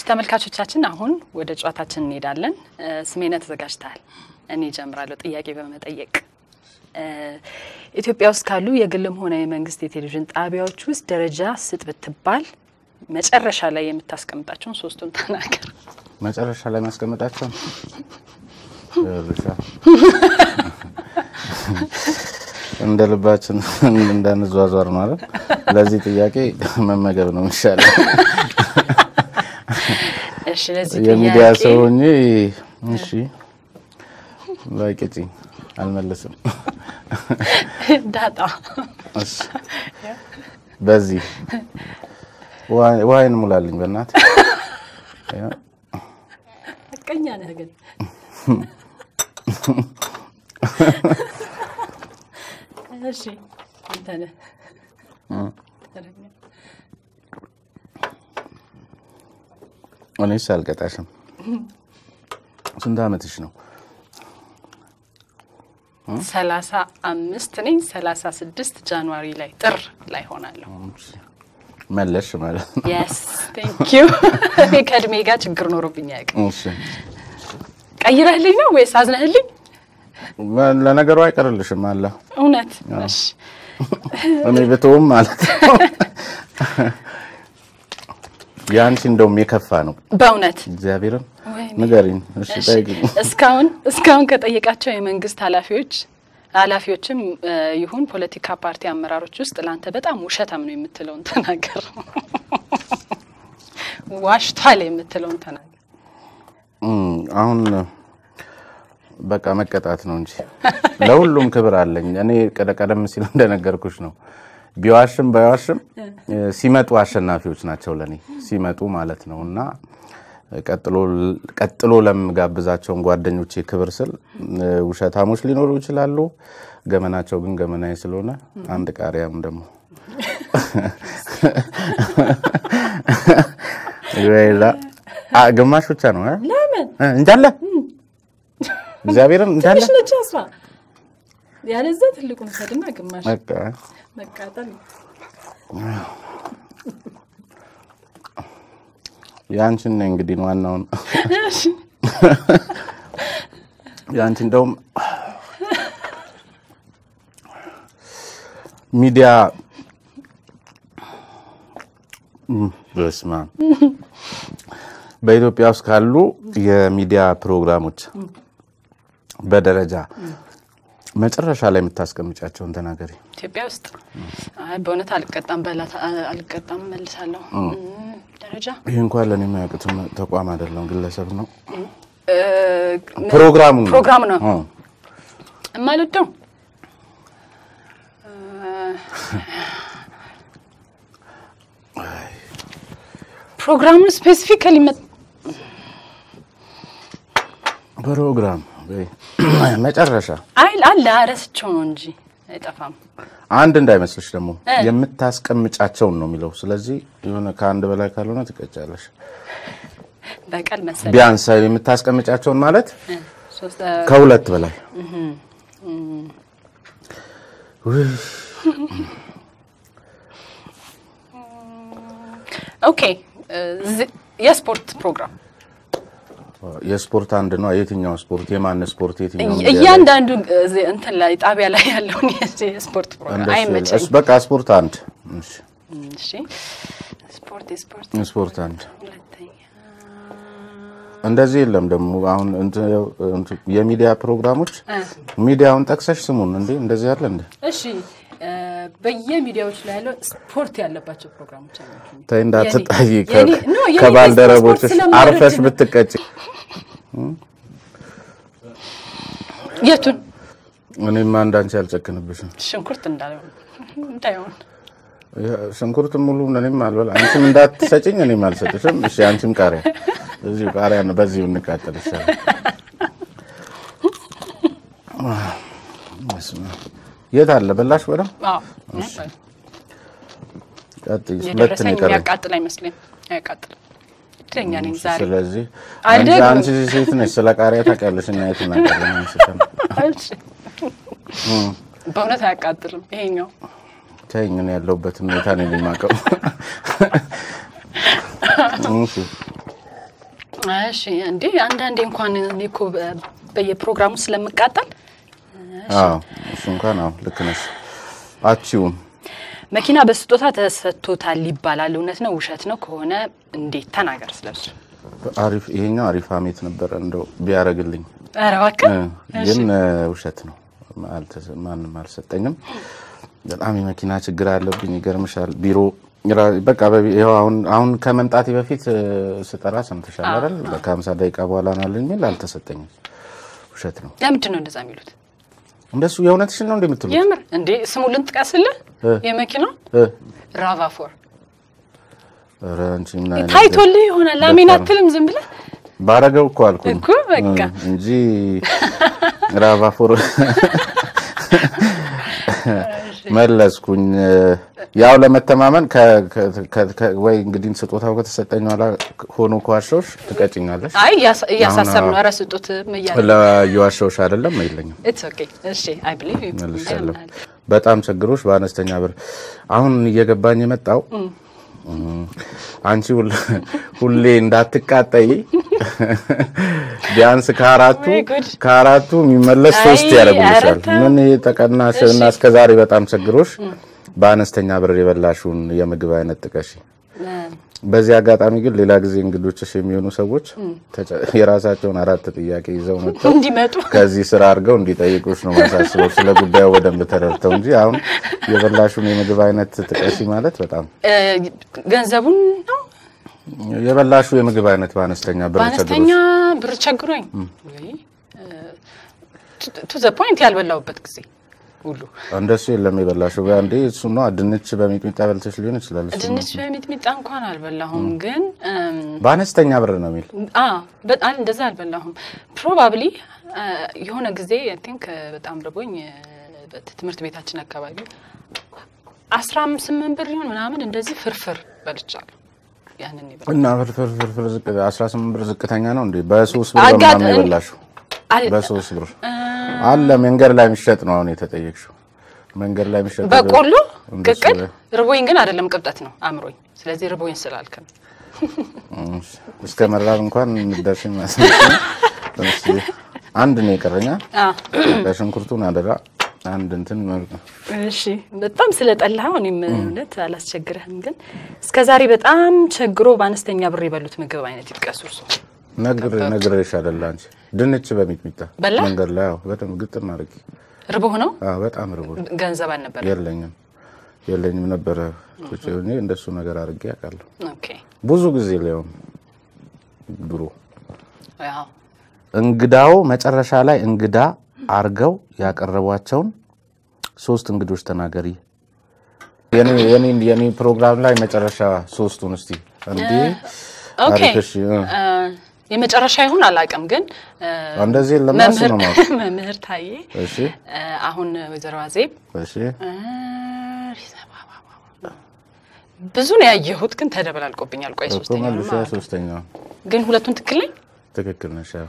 ተመልካቾቻችን አሁን ወደ ጨዋታችን እንሄዳለን። ስሜነ ተዘጋጅተሃል? እኔ ጀምራለሁ ጥያቄ በመጠየቅ ኢትዮጵያ ውስጥ ካሉ የግልም ሆነ የመንግስት የቴሌቪዥን ጣቢያዎች ውስጥ ደረጃ ስጥ ብትባል መጨረሻ ላይ የምታስቀምጣቸውን ሶስቱን ተናገር። መጨረሻ ላይ ማስቀመጣቸው እንደ ልባችን እንዳንዟዟር ማለት ለዚህ ጥያቄ መመገብ ነው የሚሻለው። እሺ፣ ለዚህ የሚዲያ ጥያቄ ሰው ሆኜ እሺ፣ ላይቅጭኝ አልመልስም። ዳጣ እሺ፣ በዚህ ውሃ- ውሃዬን ሙላልኝ በእናትህ። ቀኛ ነህ ግን እሺ፣ አንተ ነህ እኔስ አልቀጣሽም። ስንት ዓመትሽ ነው? ሰላሳ አምስት ነኝ። ሰላሳ ስድስት ጃንዋሪ ላይ ጥር ላይ ሆናለሁ። መለሽ ማለት ነው። የስ ቴንክ ዩ። እኔ ከእድሜ ጋር ችግር ኖሮብኝ አያውቅም። እሺ። ቀይረህልኝ ነው ወይስ አዝነህልኝ? ለነገሩ አይቀርልሽም አለ እውነት እሺ። እኔ ብትውም ማለት ነው። የአንቺ እንደውም የከፋ ነው። በእውነት እግዚአብሔርን ወይኔ። ንገሪኝ። እሺ እሺ። ጠይቂኝ። እስካሁን እስካሁን ከጠየቃቸው የመንግስት ኃላፊዎች ኃላፊዎችም እ ይሁን ፖለቲካ ፓርቲ አመራሮች ውስጥ ለአንተ በጣም ውሸታም ነው የምትለውን ተናገር። ዋሽቷል የምትለውን ተናገር። እም፣ አሁን በቃ መቀጣት ነው እንጂ ለሁሉም ክብር አለኝ። እኔ ቀደ- ቀደም ሲል እንደነገርኩሽ ነው። ቢዋሽም ባይዋሽም እ፣ ሲመጡ አሸናፊዎች ናቸው ለእኔ ሲመጡ ማለት ነው እና ቀጥሎ ቀጥሎ ለምጋብዛቸውን ጓደኞቼ ክብር ስል እ፣ ውሸታሞች ሊኖሩ ይችላሉ። ገመናቸው ግን ገመናዬ ስለሆነ አንድ ቃሪያም ደግሞ ሌላ- አ፣ ግማሽ ብቻ ነው እ? ለምን እ፣ እንዳለ እግዚአብሔርን እንዳለ ትንሽ ነች እሷ። ያለዛ ትልቁን ሰድና ግማሽ በቃ መቃጠል ነው። የአንቺን ነው እንግዲህ ዋናውን እሺ። የአንቺ እንደውም ሚዲያ እም፣ በስመ አብ በኢትዮጵያ ውስጥ ካሉ የሚዲያ ፕሮግራሞች በደረጃ መጨረሻ ላይ የምታስቀምጫቸውን ተናገሪ። ኢትዮጵያ ውስጥ አይ በእውነት አልቀጣም በላት አልቀጣም መልሳለሁ። እም፣ ደረጃ ይህ እንኳን ለእኔ የማያውቅትም ተቋም አይደለም ግለሰብ ነው። እ፣ ፕሮግራሙ ነው። ፕሮግራም ነው አዎ። የማልወደው ፕሮግራሙን ስፔሲፊካሊ ፕሮግራም ወይ መጨረሻ አይ አለ ረስቸው ነው እንጂ አይጠፋም። አንድ እንዳይመስልሽ ደግሞ እ። የምታስቀምጫቸውን ነው የሚለው። ስለዚህ የሆነ ከአንድ በላይ ካልሆነ ትቀጫለሽ። በቀል መሰለኝ ቢያንስ የምታስቀምጫቸውን ማለት እ፣ ሶስት እ፣ ከሁለት በላይ ውይ፣ ኦኬ እ፣ ዚ- የስፖርት ፕሮግራም የስፖርት አንድ ነው። የትኛው ስፖርት? የማን ስፖርት? የትኛው ሚዲያ ላይ? እያንዳንዱ እ፣ ዚ- እንትን ላይ ጣቢያ ላይ ያለውን የዚ- የስፖርት ፕሮግራም እንደሱ አይመቸኝ። እሱ በቃ ስፖርት አንድ። እሺ፣ እሺ ስፖርት የስፖርት ስፖርት አንድ። ሁለተኛ እንደዚህ የለም ደግሞ አሁን እንትን እንትን የሚዲያ ፕሮግራሞች እ፣ ሚዲያውን ጠቅሰሽ ስሙን እንዴ እንደዚህ ያለ እንዴ? እሺ እ፣ በየሚዲያዎች ላይ ያለው ስፖርት ያለባቸው ፕሮግራሞች አላቸው። ተይ እንዳትጣይ የኔ- ከ- የኔ- ኖ፣ የኔ ከባልደረቦችሽ ስፖርት ስለማልወድ አርፈሽ ነው። ብትቀጭ የቱን እኔማ እንዳንቺ አልጨክንብሽም። ሽንኩርት እንዳይሆን እንዳይሆን ሽንኩርት ሙሉ እኔም አልበላ አንቺም እንዳትሰጭኝ እኔም አልሰጥሽም። እሺ አንቺም ቃሪያ እዚሁ ቃሪያ ነው። በዚሁ እንቃጠል ይሻላል። በስመ አብ። የት አለ በላሽ? በደምብ አዎ ቀጥይ። ሁለት የደረሰኝ ነው የቀረኝ። የሚያቃጥል አይመስለኝም። አያቃጥልም። እድለኛ ነኝ ዛሬ። ስለዚህ አንቺ አይደለም። አንቺ ሴት ነሽ፣ ስለ ቃሪያ ታውቂያለሽ እና የት እናውቃለን? አንስተን እሺ። በእውነት አያቃጥልም ይሄኛው። ተይኝ፣ እኔ ያለሁበትን ሁኔታ ነው የማውቀው። እሺ እሺ እንዴ አንዳንዴ እንኳን እኔ እኮ በ- በየፕሮግራሙ ስለምቃጠል አዎ እሱ እንኳን አዎ ልክ ነሽ። አቺውም መኪና በስጦታ ተሰጥቶታል ይባላል። እውነት ነው ውሸት ነው? ከሆነ እንዴት ተናገር ስለሱ። አሪፍ ይሄኛው አሪፍ ሀሜት ነበረ እንደው ቢያደርግልኝ ኧረ እባክህ እ፣ ግን እ፣ ውሸት ነው። አልተሰ- ማንም አልሰጠኝም። በጣም የመኪና ችግር አለብኝ። ይገርምሻል ቢሮ ራ- በቃ በቢ- ይኸው አሁን አሁን ከመምጣቴ በፊት እ፣ ስጠራ ሰምተሻል አይደል? ከሀምሳ ደቂቃ በኋላ ናለኝ የሚል አልተሰጠኝም። ውሸት ነው። ለምንድን ነው እንደዛ የሚሉት? እንደሱ የእውነትሽን ነው እንደምትሉት የምር እንዴ ስሙ ልንጥቀስልህ? እ። የመኪናው እ፣ ራቫፎር ኧረ አንቺ ምን አይነት ታይቶልህ ይሆናል። አሜን ደፋር ነው። አትልም ዝም ብለህ ባረገው እኮ አልኩኝ እኮ በቃ እ፣ እንጂ ራቫፎር መለስኩኝ። ያው ለመተማመን ከ- ከ- ከ- ወይ እንግዲህ ስጦታው ከተሰጠኝ ኋላ ሆኖ ከዋሻዎች ትቀጭኛለሽ። አይ እያሳ- እያሳሰብ ነው። አሁን- ኧረ ስጡት እያለ ለየዋሻዎች አይደለም የለኝም ኢትስ ኦኬ እሺ አይ ብሊቭ ዩ መልሻለሁ። በጣም ችግሮች በአነስተኛ ብር አሁን እየገባኝ የመጣው እም፣ አንቺ ሁል- ሁሌ እንዳትቃጠይ ቢያንስ ከአራቱ ወይ ጉድ። ከአራቱ የሚመለስ ሶስት አይ፣ ያደርጉልሻል። ኧረ ተው። ምን ይሄ ተቀናሽ እና እስከዛሬ በጣም ችግሮች በአነስተኛ ብር የበላሽውን የምግብ አይነት ጥቀሽ። በዚህ አጋጣሚ ግን ሌላ ጊዜ እንግዶችሽ የሚሆኑ ሰዎች ተጨ- የራሳቸውን አራት ጥያቄ ይዘው መጥተው እንዲመጡ ከዚህ ስራ አድርገው እንዲጠይቁሽ ነው ማሳስበው። ስለ ጉዳዩ በደንብ ተረድተው እንጂ አሁን የበላሹን የምግብ አይነት ጥቀሺ ማለት በጣም እ፣ ገንዘቡን ነው የበላሹ የምግብ አይነት በአነስተኛ ብር በአነስተኛ ቸግሮሽ ብር ቸግሮኝ ቱ ዘ ፖይንት ያልበላውበት ጊዜ ሁሉ እንደሱ የለም። የበላሹ አንዴ እሱ ነው ድንች በሚጥሚጣ በልተሽ ሊሆን ይችላል። እሱ ነው። ድንች በሚጥሚጣ እንኳን አልበላሁም፣ ግን እም፣ በአነስተኛ ብር ነው የሚል አ በጣም እንደዛ አልበላሁም። ፕሮባብሊ የሆነ ጊዜ አይ ቲንክ በጣም ርቦኝ እ፣ በት- ትምህርት ቤታችን አካባቢ አስራ ስምንት ብር ይሆን ምናምን እንደዚህ ፍርፍር በልቻለሁ። ያንን ይበላ እና ፍርፍር ፍርፍር ዝቅ 18 ብር ዝቅተኛ ነው እንዴ? በሶስት ብር አጋጥ- ምናምን የበላሽው አል- በሶስት ብር አለ። መንገድ ላይ የሚሸጥ ነው አሁን የተጠየቅሽው። መንገድ ላይ የሚሸጥ በቆሎ እንደሱ ቅቅል ላይ። ርቦኝ ግን አይደለም ቅብጠት ነው አእምሮኝ። ስለዚህ ርቦኝ ስላልክ ነው። እሺ፣ እስከ መራብ እንኳን እንደርሽ ይመስል አንድ ነው የቀረኛ አ በሽንኩርቱን አደራ አንድ እንትን መልክ እሺ በጣም ስለጠላኸው እኔም እውነት አላስቸግረህም። ግን እስከ ዛሬ በጣም ቸግሮ በአነስተኛ ብር የበሉት ምግብ አይነት ይጥቀሱ እርሶ። ነግር ነግሬሽ አይደለ አንቺ ድንች በሚጥሚጣ በላ? መንገድ ላይ አዎ፣ በጣም ግጥም አድርጊ። ርቦህ ነው? አዎ፣ በጣም ርቦ ገንዘብ አልነበረ? የለኝም የለኝም ነበረ ቁጭ ብዬ እንደሱ ነገር አድርጌ አውቃለሁ። ኦኬ ብዙ ጊዜ ሊሆን ድሮ ያው እንግዳው መጨረሻ ላይ እንግዳ አርገው ያቀረቧቸውን ሶስት እንግዶች ተናገሪ። የኔ የኔ የኔ ፕሮግራም ላይ መጨረሻ ሶስቱን እስቲ እንዴ ኦኬ አሪፍ፣ እሺ፣ እ። እ፣ የመጨረሻ ይሁን አላውቅም፣ ግን እ፣ እንደዚህ ለማስ መምህር ነው ማለት መምህር ታዬ እሺ እ፣ አሁን ወይዘሮ አዜብ እሺ እ፣ ብዙ ነው ያየሁት፣ ግን ተደበላልቆብኛል። ቆይ እኮ ሶስተኛ መልሻ ሶስተኛው ግን ሁለቱን ትክክል ነኝ። ትክክል ነሽ። ያው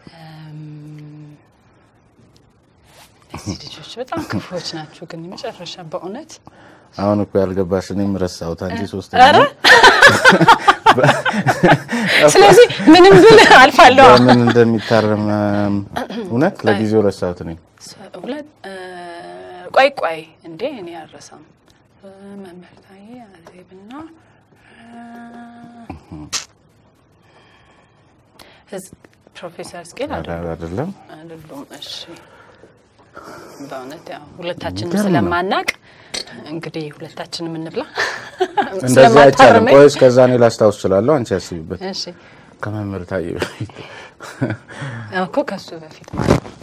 እዚህ ልጆች በጣም ክፉዎች ናቸው፣ ግን የመጨረሻ በእውነት አሁን እኮ ያልገባሽ እኔም ረሳሁት። አንቺ ኧረ ሶስተኛው ስለዚህ ምንም ብል አልፋለሁ። በምን እንደሚታረም እም፣ እውነት ለጊዜው ረሳሁት እኔ ሁለት እ፣ ቆይ ቆይ እንዴ እኔ አልረሳም። እ፣ መምህር ታዬ አዜብና እ፣ ህዝ- ፕሮፌሰር ስኬል ኧረ አይደለም አይደሉም። እሺ በእውነት ያው ሁለታችንም ይገርም ነው። ስለማናቅ እንግዲህ ሁለታችንም እንብላ እንደዚህ አይቻልም። ስለማታርመኝ። ቆይ እስከዛ እኔ ላስታውስ እችላለሁ። አንቺ ያስቢበት። እሺ ከመምህር ታዬ በፊት እኮ ከሱ በፊት ማለት ነው።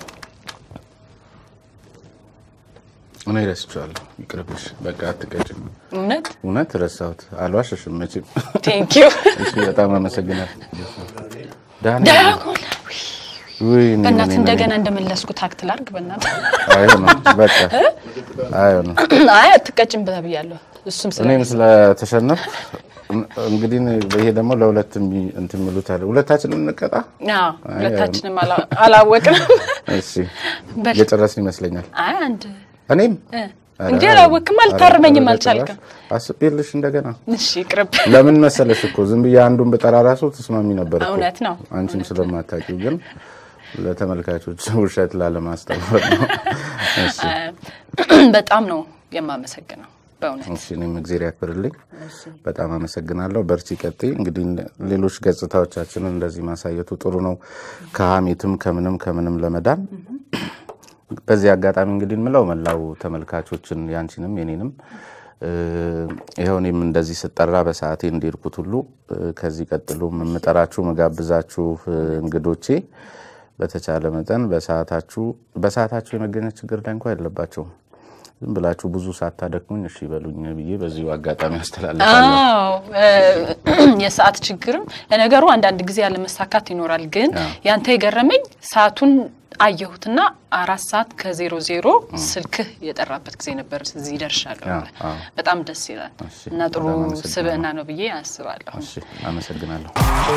እኔ ረስቼዋለሁ። ይቅርብሽ፣ በቃ አትቀጭም። እውነት እውነት ረሳሁት። አልዋሽሽም መቼም። ቴንክ ዩ እሺ፣ በጣም አመሰግናለሁ። ዳኒ ዳያጎላ ውይ፣ እኔ በእናት እኔ- እንደገና እንደመለስኩ ታክት ላርግ በእናት አይሆንም፣ በቃ አይሆንም። አይ አትቀጭም ብያለሁ። እሱም ስለ እኔም ስለተሸነፍ እንግዲህ ይሄ ደግሞ ለሁለት የሚ- እንትን የሚሉት አለ። ሁለታችንም እንቀጣ። አዎ ሁለታችንም አላ- አላወቅንም። እሺ በል የጨረስን ይመስለኛል። አይ አንድ እኔም እ፣ እንዴ አላወቅም፣ አልታርመኝም፣ አልቻልክም። አስቤልሽ እንደገና እሺ ይቅርብ። ለምን መሰለሽ እኮ ዝም ብዬ አንዱን ብጠራ ራሱ ተስማሚ ነበር እኮ። እውነት ነው። አንቺም ስለማታውቂው ግን ለተመልካቾች ውሸት ላለማስተማር ነው። እሺ በጣም ነው የማመሰግነው በእውነት እሺ እኔም እግዜር ያክብርልኝ። በጣም አመሰግናለሁ። በርቺ፣ ቀጥይ። እንግዲህ ሌሎች ገጽታዎቻችንን እንደዚህ ማሳየቱ ጥሩ ነው፣ ከሀሜትም ከምንም ከምንም ለመዳን። በዚህ አጋጣሚ እንግዲህ የምለው መላው ተመልካቾችን ያንቺንም የኔንም ይኸው እኔም እንደዚህ ስጠራ በሰዓቴ እንዲርኩት ሁሉ ከዚህ ቀጥሎም የምጠራችሁ መጋብዛችሁ እንግዶቼ በተቻለ መጠን በሰዓታችሁ በሰዓታችሁ የመገኘት ችግር ላይ እንኳ የለባቸውም። ዝም ብላችሁ ብዙ ሳታደክሙኝ እሺ በሉኝ ብዬ በዚሁ አጋጣሚ አስተላልፋለሁ። አዎ የሰዓት ችግርም ለነገሩ አንዳንድ ጊዜ ያለመሳካት ይኖራል። ግን ያንተ የገረመኝ ሰዓቱን አየሁትና አራት ሰዓት ከዜሮ ዜሮ ስልክህ የጠራበት ጊዜ ነበር። እዚህ ደርሻለሁ። አዎ። በጣም ደስ ይላል እሺ፣ እና ጥሩ በጣም አመሰግናለሁ። ስብዕና ነው ብዬ አስባለሁ። እሺ አመሰግናለሁ።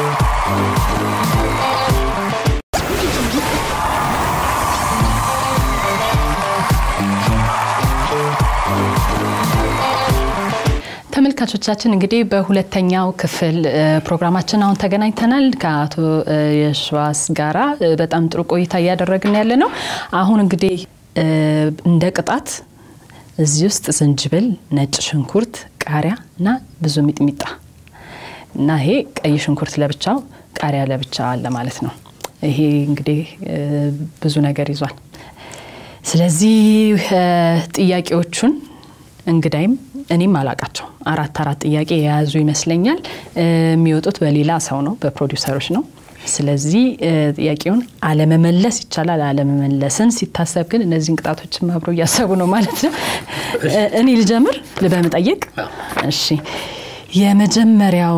ተመልካቾቻችን እንግዲህ በሁለተኛው ክፍል እ፣ ፕሮግራማችን አሁን ተገናኝተናል ከአቶ እ፣ የሸዋስ ጋራ እ፣ በጣም ጥሩ ቆይታ እያደረግን ያለ ነው። አሁን እንግዲህ እ፣ እንደ ቅጣት እዚህ ውስጥ ዝንጅብል፣ ነጭ ሽንኩርት፣ ቃሪያ እና ብዙ ሚጥሚጣ እና ይሄ ቀይ ሽንኩርት ለብቻው ቃሪያ ለብቻ አለ ማለት ነው። ይሄ እንግዲህ እ፣ ብዙ ነገር ይዟል። ስለዚህ እ፣ ጥያቄዎቹን እንግዳይም እኔም አላቃቸው አራት አራት ጥያቄ የያዙ ይመስለኛል። እ፣ የሚወጡት በሌላ ሰው ነው፣ በፕሮዲውሰሮች ነው። ስለዚህ እ፣ ጥያቄውን አለመመለስ ይቻላል። አለመመለስን ሲታሰብ ግን እነዚህን ቅጣቶችም አብረው እያሰቡ ነው ማለት ነው። እ፣ እኔ ልጀምር በመጠየቅ እሺ። የመጀመሪያው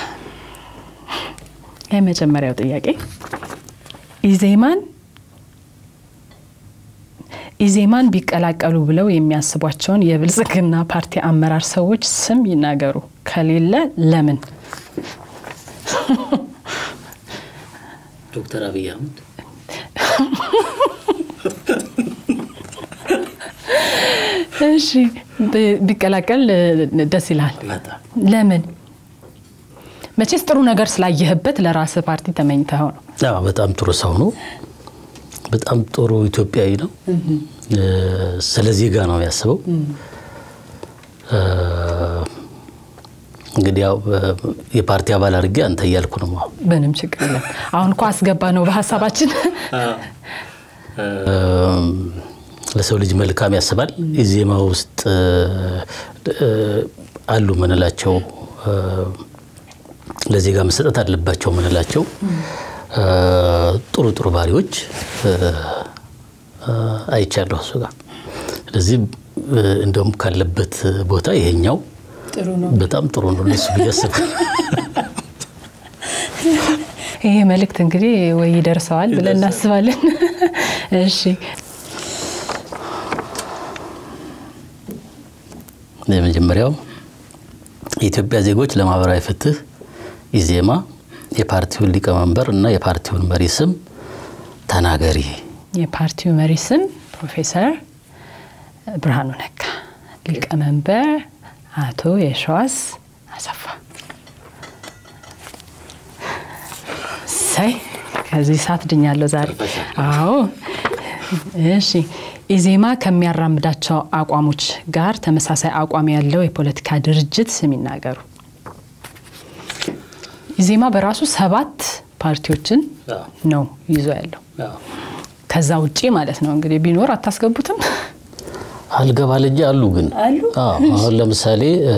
የመጀመሪያው ጥያቄ ኢዜማን ኢዜማን ቢቀላቀሉ ብለው የሚያስቧቸውን የብልጽግና ፓርቲ አመራር ሰዎች ስም ይናገሩ፣ ከሌለ ለምን? ዶክተር አብይ አህመድ እሺ ብ- ቢቀላቀል እ፣ ደስ ይላል። በጣም ለምን? መቼስ ጥሩ ነገር ስላየህበት ለራስ ፓርቲ ተመኝተኸው ነው። አዎ፣ በጣም ጥሩ ሰው ነው። በጣም ጥሩ ኢትዮጵያዊ ነው። እ፣ ስለ ዜጋ ነው የሚያስበው። እ፣ እንግዲህ ያው እ፣ የፓርቲ አባል አድርጌ አንተ እያልኩ ነው አሁን ምንም ችግር የለም። አሁን እኮ አስገባ ነው በሀሳባችን። ለሰው ልጅ መልካም ያስባል። ኢዜማ ውስጥ እ፣ አሉ ምንላቸው እ፣ ለዜጋ መሰጠት አለባቸው ምንላቸው እ፣ ጥሩ ጥሩ ባህሪዎች እ፣ እ፣ አይቻለሁ እሱ ጋር። ስለዚህ እ፣ እንደውም ካለበት ቦታ ይሄኛው ጥሩ ነው። በጣም ጥሩ ነው ለሱ ብዬ አስባለሁ። ይሄ መልእክት እንግዲህ ወይ ይደርሰዋል ብለን እናስባለን። እሺ የመጀመሪያው የኢትዮጵያ ዜጎች ለማህበራዊ ፍትህ ኢዜማ የፓርቲውን ሊቀመንበር እና የፓርቲውን መሪ ስም ተናገሪ። የፓርቲው መሪ ስም ፕሮፌሰር ብርሃኑ ነጋ፣ ሊቀመንበር አቶ የሸዋስ አሰፋ። ሳይ ከዚህ ሰዓት ድኛለሁ ዛሬ። አዎ እሺ። ኢዜማ ከሚያራምዳቸው አቋሞች ጋር ተመሳሳይ አቋም ያለው የፖለቲካ ድርጅት ስም ይናገሩ። ኢዜማ በራሱ ሰባት ፓርቲዎችን ነው ይዞ ያለው። ከዛ ውጪ ማለት ነው እንግዲህ ቢኖር አታስገቡትም? አልገባ ልጅ አሉ ግን አሉ? አዎ፣ አሁን ለምሳሌ እ፣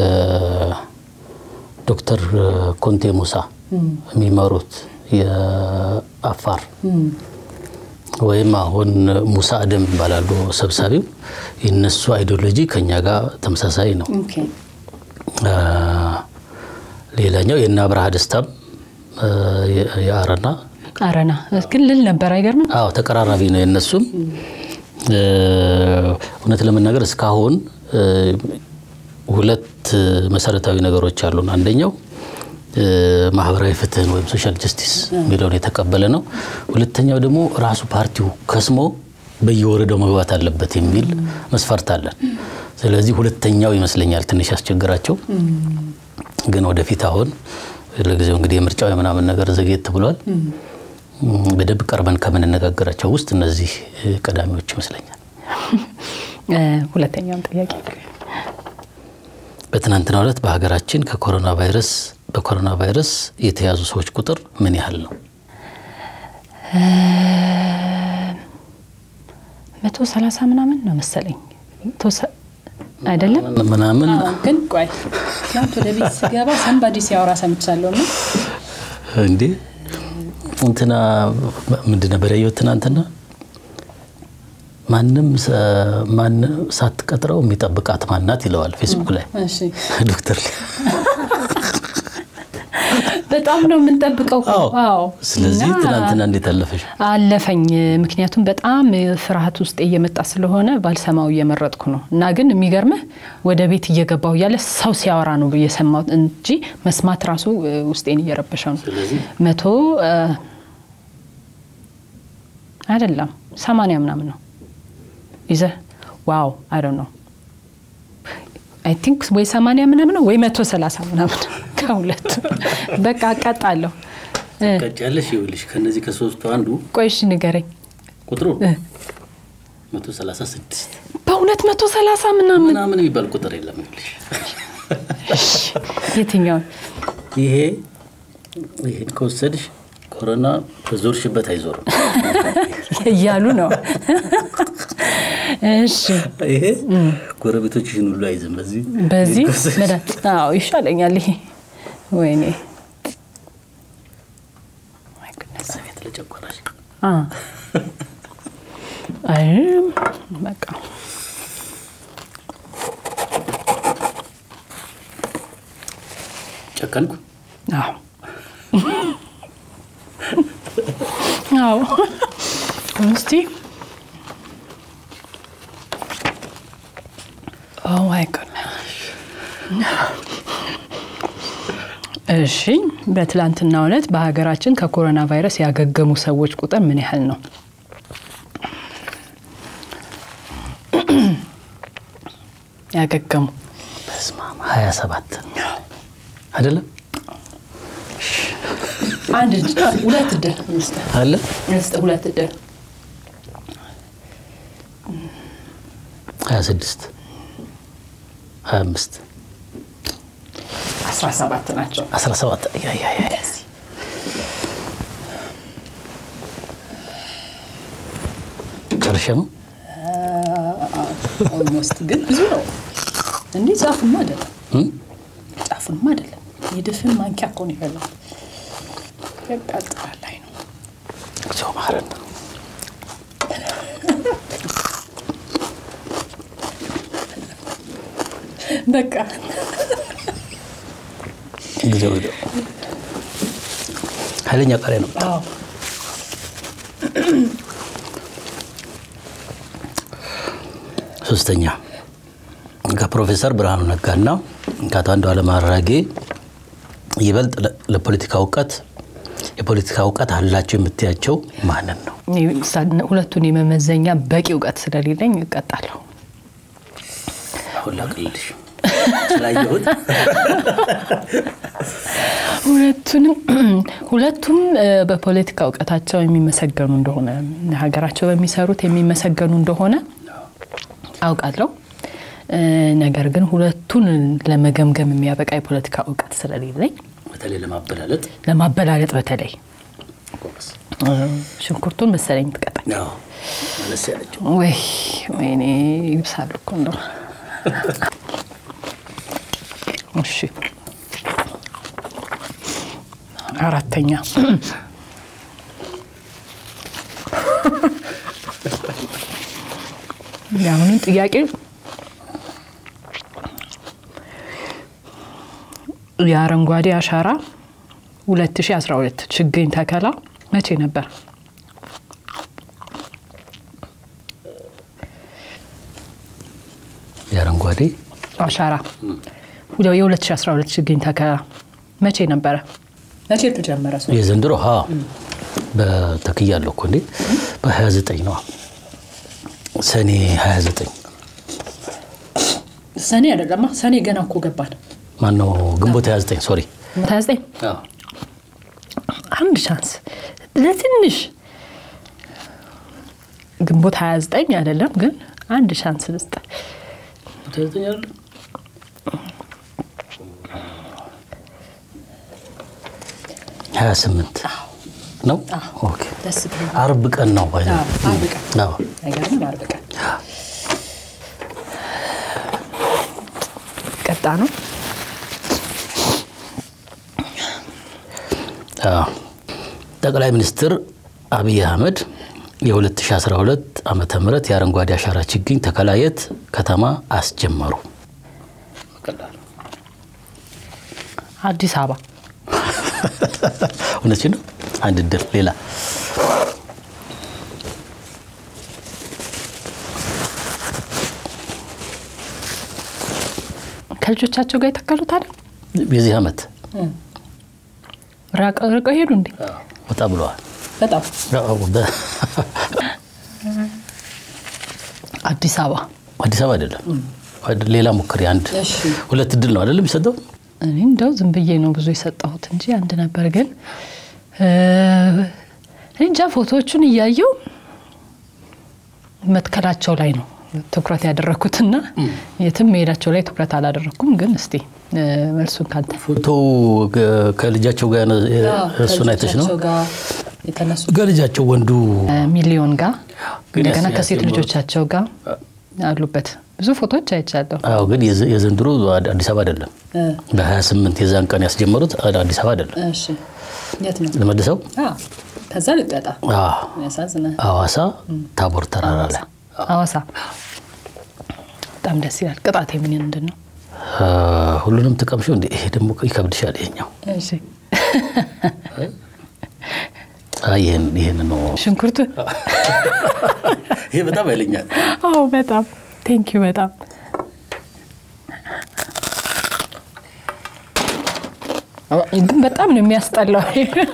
ዶክተር ኮንቴ ሙሳ የሚመሩት የአፋር ወይም አሁን ሙሳ አደም ይባላሉ ሰብሳቢው። የነሱ አይዲዮሎጂ ከኛ ጋር ተመሳሳይ ነው። እ፣ ሌላኛው የእነ አብርሃ ደስታም እ፣ የ- የአረና አረና ግን ልል ነበር አይገርምም? አዎ ተቀራራቢ ነው የነሱም። እ፣ እውነት ለመናገር እስካሁን እ፣ ሁለት መሰረታዊ ነገሮች አሉን። አንደኛው እ፣ ማህበራዊ ፍትህን ወይም ሶሻል ጀስቲስ የሚለውን የተቀበለ ነው። ሁለተኛው ደግሞ ራሱ ፓርቲው ከስሞ በየወረዳው መግባት አለበት የሚል መስፈርት አለን። ስለዚህ ሁለተኛው ይመስለኛል ትንሽ ያስቸግራቸው። ግን ወደፊት አሁን ለጊዜው እንግዲህ የምርጫው የምናምን ነገር ዘግየት ብሏል። በደንብ ቀርበን ከምንነጋገራቸው ውስጥ እነዚህ ቀዳሚዎች ይመስለኛል። ሁለተኛውን ጥያቄ በትናንትናው ዕለት በሀገራችን ከኮሮና ቫይረስ በኮሮና ቫይረስ የተያዙ ሰዎች ቁጥር ምን ያህል ነው? መቶ ሰላሳ ምናምን ነው መሰለኝ አይደለም ምናምን ግን ቆይ ትናንት ወደ ቤት ስገባ ሰንባዲ ሲያወራ ሰምቻለሁ እና እንዴ እንትና ምንድን ነበር ያየሁት ትናንትና ማንም ማንም ሳትቀጥረው የሚጠብቃት ማናት ይለዋል ፌስቡክ ላይ እሺ ዶክተር በጣም ነው የምንጠብቀው። አዎ ስለዚህ እና ትናንትና እንዴት አለፈሽ? አለፈኝ። ምክንያቱም በጣም ፍርሃት ውስጥ እየመጣ ስለሆነ ባልሰማው እየመረጥኩ ነው። እና ግን የሚገርምህ ወደ ቤት እየገባው እያለ ሰው ሲያወራ ነው እየሰማሁት እንጂ መስማት ራሱ ውስጤን እየረበሸው ነው። ስለዚህ መቶ አይደለም ሰማንያ ምናምን ነው ይዘህ ዋው አይ ዶንት ኖ አይ ቲንክ ወይ ሰማንያ ምናምን ነው ወይ መቶ ሰላሳ ምናምን ከሁለቱ በቃ አቃጣለሁ። ቀጫለሽ ይኸውልሽ ከነዚህ ከሶስቱ አንዱ ቆይ እሺ ንገረኝ። ቁጥሩ እ 136 በሁለት መቶ ሰላሳ ምናምን ምናምን የሚባል ቁጥር የለም ይኸውልሽ የትኛውን ይሄ ይሄን ከወሰድሽ ኮሮና በዞርሽበት አይዞርም። እያሉ ነው። እሺ ይሄ ጎረቤቶችሽን ሁሉ አይዝም። በዚህ በዚህ ከወሰድሽ- መድኃኒት አዎ ይሻለኛል። ይሄ ወይኔ My goodness። ቤት ለጨጓራሽ አ አይ በቃ ጨከንኩ። አዎ አዎ እስቲ ኦ ማይ ጎድነስ እሺ በትላንትናው ዕለት በሀገራችን ከኮሮና ቫይረስ ያገገሙ ሰዎች ቁጥር ምን ያህል ነው? ያገገሙ በስመ አብ 27 አይደለም አንድ እጅ ሁለት እድል እንስጥ አለ እንስጥ ሁለት እድል 26 25 አስራ ሰባት ናቸው 17 ያ ያ ያ ጨርሼ ነው ኦልሞስት ግን ብዙ ነው እንዲህ ጫፉማ አይደለም እም? ጫፉማ አይደለም የድፍን ማንኪያ እኮ ነው የበላው ያቃጥላል ላይ ነው እግዚኦ መሐረነ በቃ ጊዜው ሄደ። ኃይለኛ ቃሪያ ነው። አዎ ሶስተኛ ከፕሮፌሰር ብርሃኑ ነጋና ከአቶ አንዱዓለም አራጌ ይበልጥ ለ- ለፖለቲካ እውቀት የፖለቲካ እውቀት አላቸው የምትያቸው ማንን ነው? ሁለቱን የመመዘኛ በቂ እውቀት ስለሌለኝ እቀጣለሁ። አሁን ላቅልልሽ ስላየሁት ሁለቱንም ሁለቱም እ፣ በፖለቲካ እውቀታቸው የሚመሰገኑ እንደሆነ ሀገራቸው በሚሰሩት የሚመሰገኑ እንደሆነ አውቃለሁ። እ፣ ነገር ግን ሁለቱን ለመገምገም የሚያበቃ የፖለቲካ እውቀት ስለሌለኝ በተለይ ለማበላለጥ ለማበላለጥ በተለይ ጎበዝ። እ፣ ሽንኩርቱን መሰለኝ ትቀጣኝ አዎ፣ መለስ ያለችው ወይ ወይኔ ይብሳሉ እኮ እንደው እሺ አራተኛ የአሁኑን ጥያቄ የአረንጓዴ አሻራ 2012 ችግኝ ተከላ መቼ ነበር? የአረንጓዴ አሻራ የ2012 ችግኝ ተከላ መቼ ነበረ? መቼ ተጀመረ ሰው የዘንድሮ ሀ በተክያለሁ እኮ እንዴ በ29 ነው ሰኔ 29 ሰኔ አይደለማ ሰኔ ገና እኮ ገባን። ማነው ግንቦት 29 ሶሪ 29 አንድ ቻንስ ለትንሽ ግንቦት 29 አይደለም ግን አንድ ቻንስ ልስጥ። ሀያ ስምንት ነው። ኦኬ ደስ ብሎ አርብ ቀን ነው ባይ አዎ፣ አርብ ቀን አዎ። አይገርምም? አርብ ቀን ቀጣ ነው። አዎ። ጠቅላይ ሚኒስትር አብይ አህመድ የ2012 ዓመተ ምህረት የአረንጓዴ አሻራ ችግኝ ተከላ የት ከተማ አስጀመሩ? አዲስ አበባ እውነችን ነው። አንድ እድል ሌላ ከልጆቻቸው ጋር የተከሉት አይደል? የዚህ ዓመት ራቀ- ርቀው ሄዱ እንዴ? ወጣ ብለዋል። በጣም አዎ፣ በ- አዲስ አበባ አዲስ አበባ አይደለም። አይደል፣ ሌላ ሞክሪ። አንድ እሺ። ሁለት እድል ነው አይደለም የሚሰጠው? እኔ እንደው ዝም ብዬ ነው ብዙ የሰጠሁት እንጂ አንድ ነበር። ግን እ፣ እኔ እንጃ ፎቶዎቹን እያየው መትከላቸው ላይ ነው ትኩረት ያደረግኩትና የትም መሄዳቸው ላይ ትኩረት አላደረግኩም። ግን እስቲ እ፣ መልሱን ካንተ ፎቶ ከ- ከልጃቸው ጋር ነው፣ እሱን አይተሽ ነው? የተነሱ ከልጃቸው ወንዱ ሚሊዮን ጋር ግን እንደገና ያስ- ከሴት ያስጀምሩት። ልጆቻቸው ጋር አሉበት ብዙ ፎቶዎች አይቻለሁ። አዎ፣ ግን የዘ- የዘንድሮ አድ- አዲስ አበባ አይደለም። በ28 የዛን ቀን ያስጀመሩት አድ- አዲስ አበባ አይደለም። እሺ የት ነው? ለመልሰው ከዛ ልቀጣ አዎ፣ ያሳዝናል። ሐዋሳ ታቦር ተራራ ላይ ሐዋሳ በጣም ደስ ይላል። ቅጣቴ ምን ምንድን ነው? አ፣ ሁሉንም ትቀምሺው እንዴ? ይሄ ደግሞ ይከብድሻል። ይሄኛው እሺ አይ፣ ይሄን ይሄን ነው። ሽንኩርቱ ይሄ በጣም ያለኛል። አዎ በጣም ቴንኪዩ በጣም ግን በጣም ነው የሚያስጠላው።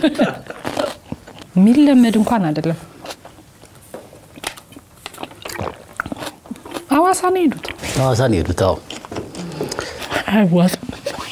የሚለመድ እንኳን አይደለም። ሐዋሳ ነው የሄዱት። ሐዋሳ ነው የሄዱት። አዎ አይዋጥም።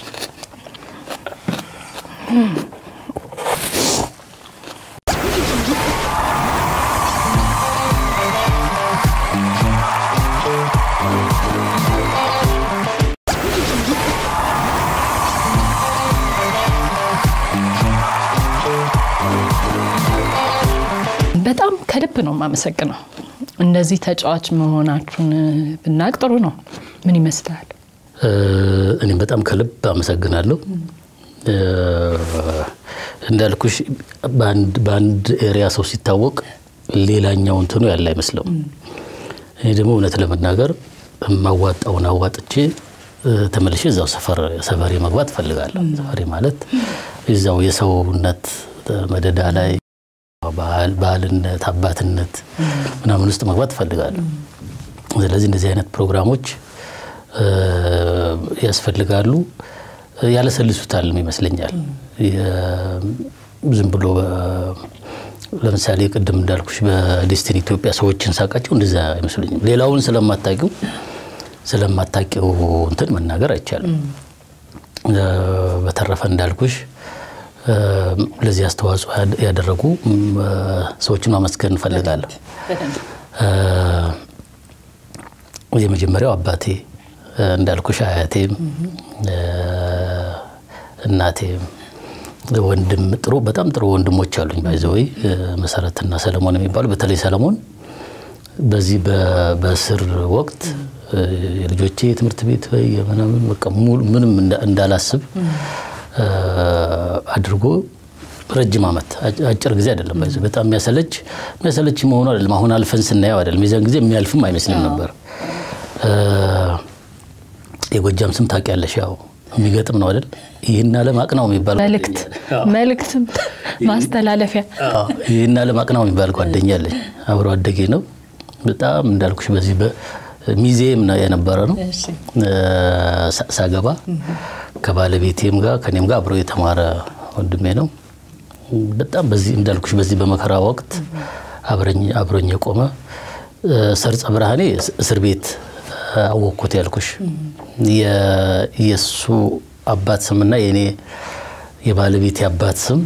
በጣም ከልብ ነው የማመሰግነው። እንደዚህ ተጫዋች መሆናችሁን ብናቅ ጥሩ ነው። ምን ይመስላል? እ፣ እኔም በጣም ከልብ አመሰግናለሁ። እ፣ እንዳልኩሽ በአንድ በአንድ ኤሪያ ሰው ሲታወቅ ሌላኛው እንትኑ ያለ አይመስለውም። እኔ ደግሞ እውነት ለመናገር የማዋጣውን አዋጥቼ እ፣ ተመልሼ እዛው ሰፈር ሰፈሬ መግባት እፈልጋለሁ። ሰፈሬ ማለት እዛው የሰውነት መደዳ ላይ ባህል ባህልነት፣ አባትነት ምናምን ውስጥ መግባት እፈልጋለሁ። ስለዚህ እንደዚህ አይነት ፕሮግራሞች እ፣ ያስፈልጋሉ። ያለሰልሱታል ይመስለኛል። የ- ዝም ብሎ በ- ለምሳሌ ቅድም እንዳልኩሽ በዴስቲኒ ኢትዮጵያ ሰዎችን ሳቃቸው እንደዛ አይመስሉኝም። ሌላውን ስለማታቂው ስለማታቂው እንትን መናገር አይቻልም። እ፣ በተረፈ እንዳልኩሽ እ፣ ለዚህ አስተዋጽኦ ያደ- ያደረጉ ም፣ ሰዎችን ማመስገን እንፈልጋለሁ። እ፣ የመጀመሪያው አባቴ እ፣ እንዳልኩሽ አያቴም እ፣ እናቴም ወንድም ጥሩ በጣም ጥሩ ወንድሞች አሉኝ። ባይዘወይ መሰረትና ሰለሞን የሚባሉ በተለይ ሰለሞን በዚህ በ- በእስር ወቅት እ፣ የልጆቼ የትምህርት ቤት ወይ ምናምን በቃ ሙሉ ምንም እንዳ- እንዳላስብ እ፣ አድርጎ ረጅም ዓመት አጭ- አጭር ጊዜ አይደለም። ባይዘ በጣም የሚያሰለች የሚያሰለች መሆኑ አይደለም። አሁን አልፈን ስናየው አይደለም። የዚያን ጊዜ የሚያልፍም አይመስልም ነበር። እ፣ የጎጃም ስም ታውቂያለሽ? ያው የሚገጥም ነው አይደል? ይህን ዓለም አቅናው የሚባል መልእክት መልእክት ማስተላለፊያ አዎ፣ ይህን ዓለም አቅናው የሚባል ጓደኛ አለኝ። አብሮ አደጌ ነው። በጣም እንዳልኩሽ በዚህ በሚዜም የነበረ ነው። እሺ። እ፣ ሳ- ሳገባ ከባለቤቴም ጋር ከኔም ጋር አብሮ የተማረ ወንድሜ ነው። በጣም በዚህ እንዳልኩሽ በዚህ በመከራ ወቅት አብረኝ አብሮኝ የቆመ እ፣ ሰርጸ ብርሃኔ እስ- እስር ቤት አወቅኩት ያልኩሽ የእሱ አባት ስምና የእኔ የባለቤት አባት ስም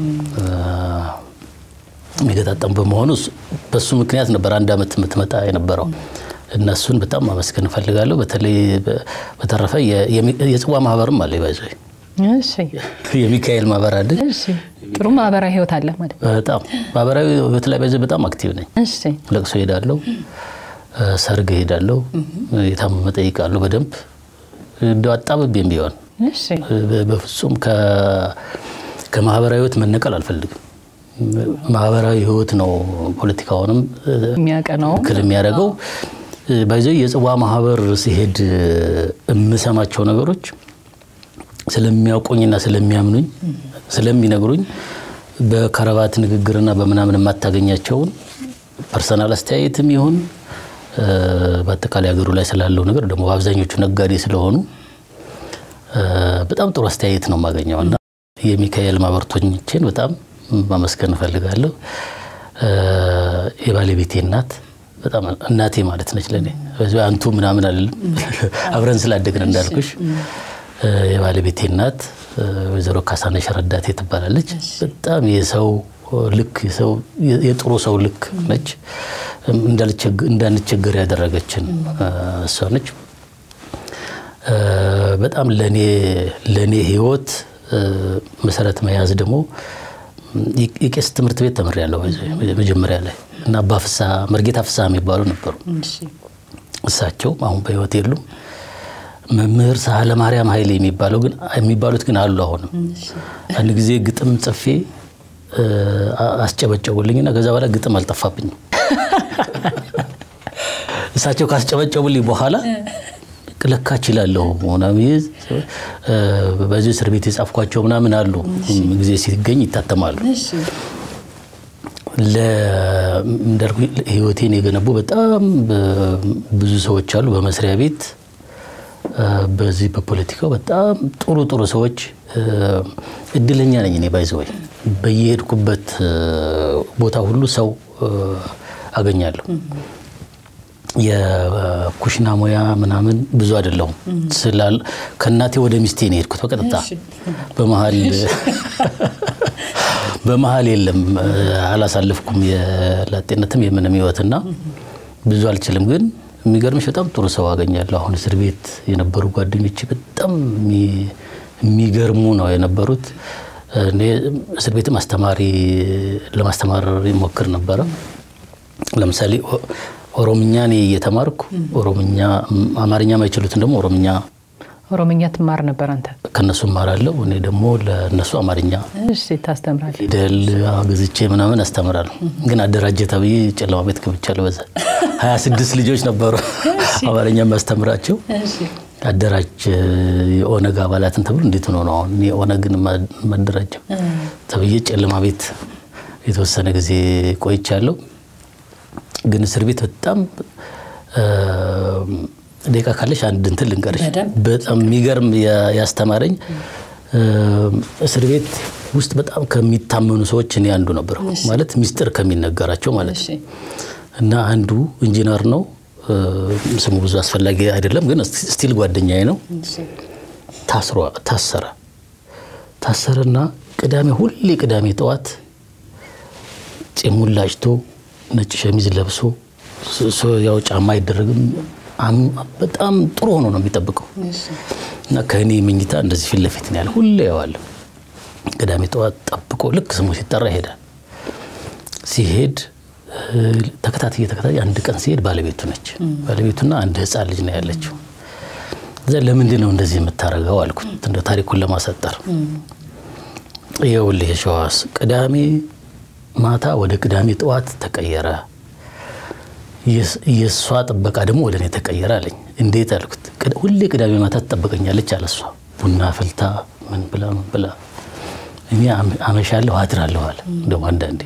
የሚገጣጠም በመሆኑ በሱ ምክንያት ነበር አንድ ዓመት የምትመጣ የነበረው። እነሱን በጣም ማመስገን እፈልጋለሁ። በተለይ በተረፈ የጽዋ ማህበርም አለ ይባዘ የሚካኤል ማህበር አለ። ጥሩ ማህበራዊ ህይወት አለ ማለት በጣም ማህበራዊ ህይወት ላይ በዚህ በጣም አክቲቭ ነኝ። ለቅሶ ሄዳለሁ፣ ሰርግ ሄዳለሁ፣ የታመመ ጠይቃለሁ። በደንብ እንደው አጣብቤም ቢሆን በፍጹም ከማህበራዊ ህይወት መነቀል አልፈልግም። ማህበራዊ ህይወት ነው ፖለቲካውንም የሚያቀነው ክል የሚያደርገው። ባይዘ የጽዋ ማህበር ሲሄድ የምሰማቸው ነገሮች ስለሚያውቁኝና ስለሚያምኑኝ ስለሚነግሩኝ በከረባት ንግግርና በምናምን የማታገኛቸውን ፐርሰናል አስተያየትም ይሁን በአጠቃላይ ሀገሩ ላይ ስላለው ነገር ደግሞ በአብዛኞቹ ነጋዴ ስለሆኑ በጣም ጥሩ አስተያየት ነው የማገኘው እና የሚካኤል ማህበርተኞቼን በጣም ማመስገን እፈልጋለሁ። የባለቤቴ እናት በጣም እናቴ ማለት ነች ለእኔ። አንቱ ምናምን አልልም፣ አብረን ስላደግን እንዳልኩሽ። የባለቤቴ እናት ወይዘሮ ካሳነሽ ረዳቴ ትባላለች። በጣም የሰው ልክ የጥሩ ሰው ልክ ነች። እንዳንቸገር ያደረገችን እሷ ነች። በጣም ለእኔ ህይወት መሰረት መያዝ ደግሞ የቄስ ትምህርት ቤት ተምሬያለሁ መጀመሪያ ላይ እና አባ ፍስሐ መርጌታ ፍስሐ የሚባሉ ነበሩ። እሳቸው አሁን በህይወት የሉም። መምህር ሳህለ ማርያም ኃይሌ የሚባለው ግን የሚባሉት ግን አሉ። አሁንም አንድ ጊዜ ግጥም ጽፌ አስጨበጨቡልኝና ከዛ በኋላ ግጥም አልጠፋብኝም። እሳቸው ካስጨበጨቡልኝ በኋላ ለካ እችላለሁ ምናምን በዚህ እስር ቤት የጻፍኳቸው ምናምን አሉ። ጊዜ ሲገኝ ይታተማሉ። እንዳልኩ ህይወቴን የገነቡ በጣም ብዙ ሰዎች አሉ። በመስሪያ ቤት በዚህ በፖለቲካው በጣም ጥሩ ጥሩ ሰዎች እድለኛ ነኝ እኔ ባይዘወይ በየሄድኩበት ቦታ ሁሉ ሰው አገኛለሁ። የኩሽና ሙያ ምናምን ብዙ አይደለሁም ስላል ከእናቴ ወደ ሚስቴ ነው የሄድኩት በቀጥታ በመሀል በመሀል የለም አላሳልፍኩም የላጤነትም የምንም ህይወትና ብዙ አልችልም ግን የሚገርምሽ በጣም ጥሩ ሰው አገኛለሁ አሁን እስር ቤት የነበሩ ጓደኞች በጣም የሚገርሙ ነው የነበሩት እኔ እስር ቤትም አስተማሪ ለማስተማር ይሞክር ነበረ ለምሳሌ ኦሮምኛ እኔ እየተማርኩ ኦሮምኛ አማርኛ ማይችሉትን ደግሞ ኦሮምኛ ኦሮምኛ ትማር ነበር አንተ? ከነሱ እማራለሁ። እኔ ደግሞ ለእነሱ አማርኛ እሺ፣ ታስተምራለህ? ፊደል ገዝቼ ምናምን አስተምራለሁ። ግን አደራጀ ተብዬ ጨለማ ቤት ገብቻለሁ። በዛ ሀያ ስድስት ልጆች ነበሩ አማርኛ የሚያስተምራቸው አደራጅ የኦነግ አባላትን ተብሎ እንዴት ሆኖ ነው አሁን የኦነግን ማደራጀው ተብዬ ጨለማ ቤት የተወሰነ ጊዜ ቆይቻለሁ። ግን እስር ቤት በጣም ደቂቃ ካለሽ አንድ እንትን ልንገርሽ። በጣም የሚገርም ያስተማረኝ እስር ቤት ውስጥ በጣም ከሚታመኑ ሰዎች እኔ አንዱ ነበር። ማለት ሚስጥር ከሚነገራቸው ማለት ነው። እና አንዱ ኢንጂነር ነው። ስሙ ብዙ አስፈላጊ አይደለም፣ ግን ስቲል ጓደኛዬ ነው። ታሰረ ታሰረና ቅዳሜ ሁሌ ቅዳሜ ጠዋት ጺሙን ላጭቶ ነጭ ሸሚዝ ለብሶ ያው ጫማ አይደረግም። በጣም ጥሩ ሆኖ ነው የሚጠብቀው እና ከእኔ መኝታ እንደዚህ ፊት ለፊት ነው ያለ። ሁሌ ያዋለሁ። ቅዳሜ ጠዋት ጠብቆ ልክ ስሙ ሲጠራ ይሄዳል። ሲሄድ ተከታትዬ ተከታትዬ አንድ ቀን ሲሄድ ባለቤቱ ነች። ባለቤቱና አንድ ህፃን ልጅ ነው ያለችው። እዛ ለምንድን ነው እንደዚህ የምታደርገው አልኩት፣ እንደ ታሪኩን ለማሳጠር ይኸውልህ የሸዋስ ቅዳሜ ማታ ወደ ቅዳሜ ጠዋት ተቀየረ። የእሷ ጥበቃ ደግሞ ወደ እኔ ተቀየረ አለኝ። እንዴት አልኩት። ሁሌ ቅዳሜ ማታ ትጠበቀኛለች አለ እሷ ቡና ፍልታ ምን ብላ ምን ብላ እኔ አመሻለሁ አድራለሁ አለ። ደግሞ አንዳንዴ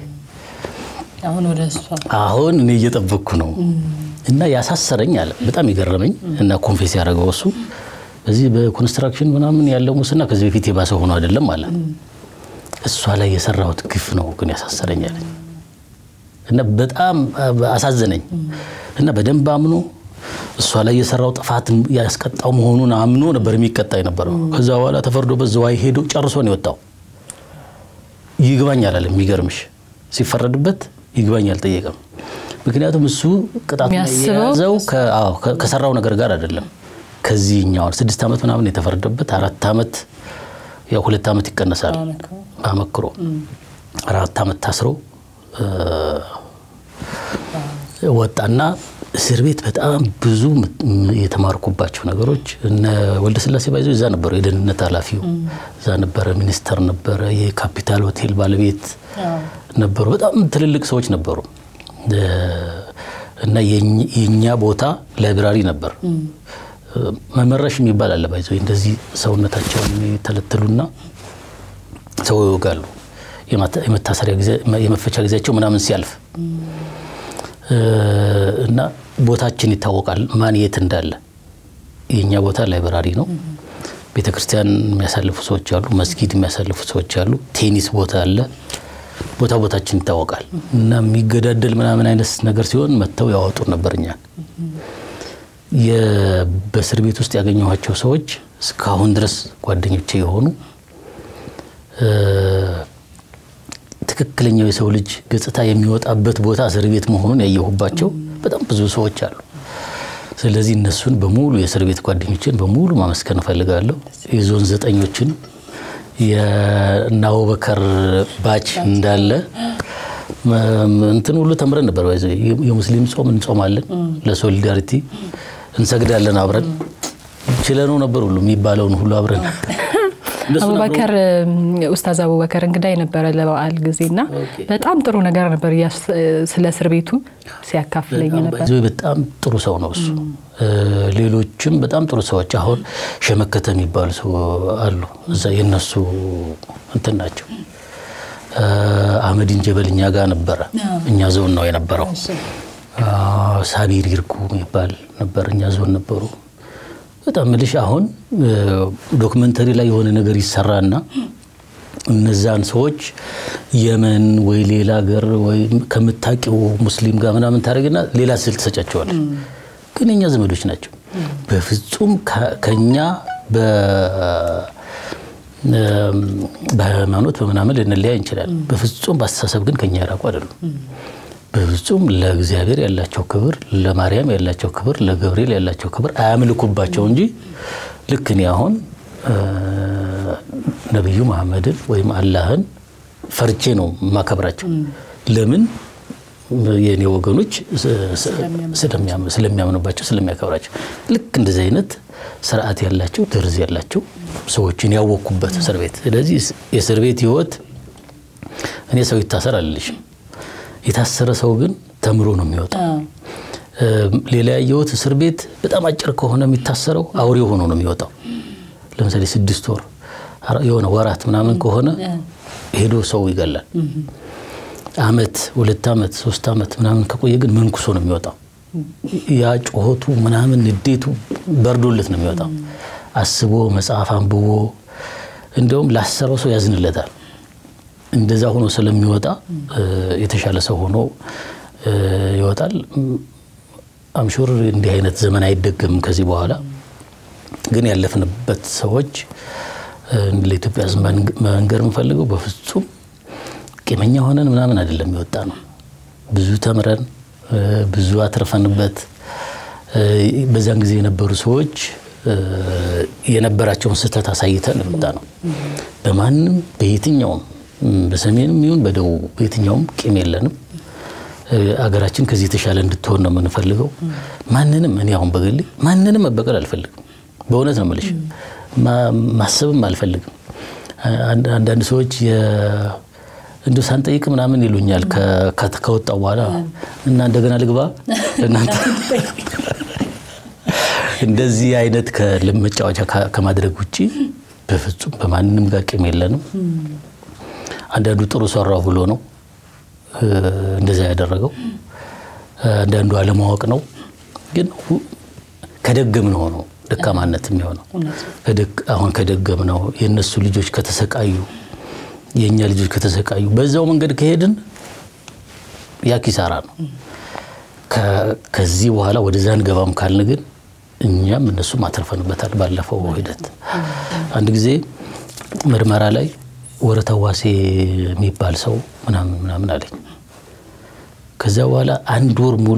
አሁን እኔ እየጠበቅኩ ነው እና ያሳሰረኝ አለ። በጣም የገረመኝ እና ኮንፌስ ያደረገው እሱ በዚህ በኮንስትራክሽን ምናምን ያለው ሙስና ከዚህ በፊት የባሰ ሆኖ አይደለም አለ። እሷ ላይ የሰራሁት ግፍ ነው ግን ያሳሰረኛል እና በጣም አሳዘነኝ እና በደንብ አምኖ እሷ ላይ የሰራው ጥፋት ያስቀጣው መሆኑን አምኖ ነበር የሚቀጣ የነበረው። ከዛ በኋላ ተፈርዶበት ዝዋይ ሄዶ ጨርሶ ነው የወጣው። ይግባኝ አላለም። የሚገርምሽ ሲፈረድበት ይግባኝ አልጠየቀም። ምክንያቱም እሱ ቅጣቱ የሚያስበው የያዘው ከ- አዎ፣ ከ- ከሰራው ነገር ጋር አይደለም። ከዚህኛው ስድስት ዓመት ምናምን የተፈረደበት አራት ዓመት ያው ሁለት ዓመት ይቀነሳል በአመክሮ አራት ዓመት ታስሮ እ፣ ወጣና እስር ቤት በጣም ብዙ ም- የተማርኩባቸው ነገሮች እነ ወልደ ስላሴ ባይዞ እዛ ነበሩ። የደህንነት ኃላፊው እዛ ነበረ፣ ሚኒስተር ነበረ፣ የካፒታል ሆቴል ባለቤት ነበሩ። በጣም ትልልቅ ሰዎች ነበሩ እ፣ እና የኝ- የእኛ ቦታ ላይብራሪ ነበር። መመረሽ የሚባል አለ ባይዞ እንደዚህ ሰውነታቸውን የተለተሉና ሰው ይወጋሉ። የማታ- የመታሰሪያ ጊዜ የመፈቻ ጊዜያቸው ምናምን ሲያልፍ እ፣ እና ቦታችን ይታወቃል፣ ማን የት እንዳለ። የእኛ ቦታ ላይብራሪ ነው። ቤተ ክርስቲያን የሚያሳልፉ ሰዎች አሉ፣ መስጊድ የሚያሳልፉ ሰዎች አሉ፣ ቴኒስ ቦታ አለ። ቦታ ቦታችን ይታወቃል። እና የሚገዳደል ምናምን አይነት ነገር ሲሆን መጥተው ያወጡ ነበር እኛን። የ- በእስር ቤት ውስጥ ያገኘኋቸው ሰዎች እስካሁን ድረስ ጓደኞቼ የሆኑ እ፣ ትክክለኛው የሰው ልጅ ገጽታ የሚወጣበት ቦታ እስር ቤት መሆኑን ያየሁባቸው በጣም ብዙ ሰዎች አሉ። ስለዚህ እነሱን በሙሉ የእስር ቤት ጓደኞችን በሙሉ ማመስገን እፈልጋለሁ። የዞን ዘጠኞችን የእነ አቡበከር ባች እንዳለ መ- እንትን ሁሉ ተምረን ነበር። ባይዘ የሙስሊም ጾም እንጾማለን፣ ለሶሊዳሪቲ እንሰግዳለን አብረን ችለነው ነበር ሁሉ የሚባለውን ሁሉ አብረን እነሱን አብረው- አቡበከር ኡስታዝ አቡበከር እንግዳ የነበረ ለበዓል ጊዜና በጣም ጥሩ ነገር ነበር እያስ- ስለ እስር ቤቱ ሲያካፍለኝ ነበር። ባይዘዌ በጣም ጥሩ ሰው ነው እሱ። እ፣ ሌሎችም በጣም ጥሩ ሰዎች አሁን ሸመከተ የሚባሉ ሰው አሉ። እዛ የነሱ እንትን ናቸው። እ፣ አህመዲን ጀበል እኛ ጋር ነበረ። እኛ ዞን ነው የነበረው። አ፣ ሳቢር ይርጉ የሚባል ነበር። እኛ ዞን ነበሩ። በጣም ምልሽ አሁን እ፣ ዶክመንተሪ ላይ የሆነ ነገር ይሰራና እነዛን ሰዎች የመን ወይ ሌላ ሀገር ወይ ከምታውቂው ሙስሊም ጋር ምናምን ታደርግና ሌላ ስል ትሰጫቸዋለች። ግን የኛ ዘመዶች ናቸው። በፍጹም ከ- ከኛ በ- እም፣ በሃይማኖት በምናምን ልንለያይ እንችላለን። በፍጹም በአስተሳሰብ ግን ከኛ የራቁ አይደሉም። በፍጹም ለእግዚአብሔር ያላቸው ክብር፣ ለማርያም ያላቸው ክብር፣ ለገብርኤል ያላቸው ክብር አያምልኩባቸው እንጂ ልክ እኔ አሁን እ፣ ነቢዩ መሐመድን ወይም አላህን ፈርቼ ነው የማከብራቸው። ለምን የእኔ ወገኖች ስለሚያም- ስለሚያምኑባቸው ስለሚያከብራቸው። ልክ እንደዚህ አይነት ስርዓት ያላቸው ደርዝ ያላቸው ሰዎችን ያወቅኩበት እስር ቤት። ስለዚህ የእስር ቤት ህይወት እኔ ሰው ይታሰር አልልሽም። የታሰረ ሰው ግን ተምሮ ነው የሚወጣው። እ፣ ሌላ ያየሁት እስር ቤት በጣም አጭር ከሆነ የሚታሰረው አውሬ ሆኖ ነው የሚወጣው። ለምሳሌ ስድስት ወር አራ- የሆነ ወራት ምናምን ከሆነ ሄዶ ሰው ይገላል። አመት፣ ሁለት አመት፣ ሶስት አመት ምናምን ከቆየ ግን መንኩሶ ነው የሚወጣው። ያ ጩኸቱ ምናምን ንዴቱ በርዶለት ነው የሚወጣው። አስቦ መጽሐፍ አንብቦ እንደውም ላሰረው ሰው ያዝንለታል። እንደዛ ሆኖ ስለሚወጣ እ፣ የተሻለ ሰው ሆኖ እ፣ ይወጣል። አምሹር እንዲህ አይነት ዘመን አይደገምም ከዚህ በኋላ ግን ያለፍንበት ሰዎች እ፣ ለኢትዮጵያ ሕዝብ መንግ- መንገር የምፈልገው በፍጹም ቂመኛ ሆነን ምናምን አይደለም የወጣ ነው። ብዙ ተምረን እ፣ ብዙ አትርፈንበት እ፣ በዛን ጊዜ የነበሩ ሰዎች እ፣ የነበራቸውን ስህተት አሳይተን የወጣ ነው። በማንም በየትኛውም እም፣ በሰሜንም ይሁን በደቡብ በየትኛውም ቂም የለንም። እ፣ አገራችን ከዚህ የተሻለ እንድትሆን ነው የምንፈልገው። ማንንም እኔ አሁን በግሌ ማንንም መበቀል አልፈልግም። በእውነት ነው የምልሽ፣ ማ- ማሰብም አልፈልግም። አንድ- አንዳንድ ሰዎች የ- እንዲሁ ሳንጠይቅ ምናምን ይሉኛል ከ- ከ- ከወጣው በኋላ እና እንደገና ልግባ እናንተ እንደዚህ አይነት ከልብ መጫወቻ ከ- ከማድረግ ውጭ በፍጹም በማንም ጋር ቂም የለንም። አንዳንዱ ጥሩ ሰራው ብሎ ነው እ፣ እንደዛ ያደረገው። አንዳንዱ አለማወቅ ነው። ግን ሁ- ከደገም ነው ነው ደካማነት የሚሆነው ከደግ- አሁን ከደገም ነው የእነሱ ልጆች ከተሰቃዩ የእኛ ልጆች ከተሰቃዩ በዛው መንገድ ከሄድን ያ ኪሳራ ነው። ከዚህ በኋላ ወደዛ እንገባም ካልን ግን እኛም እነሱም አትርፈንበታል። ባለፈው ሂደት አንድ ጊዜ ምርመራ ላይ ወረታ ዋሴ የሚባል ሰው ምናምን ምናምን አለኝ። ከዚያ በኋላ አንድ ወር ሙሉ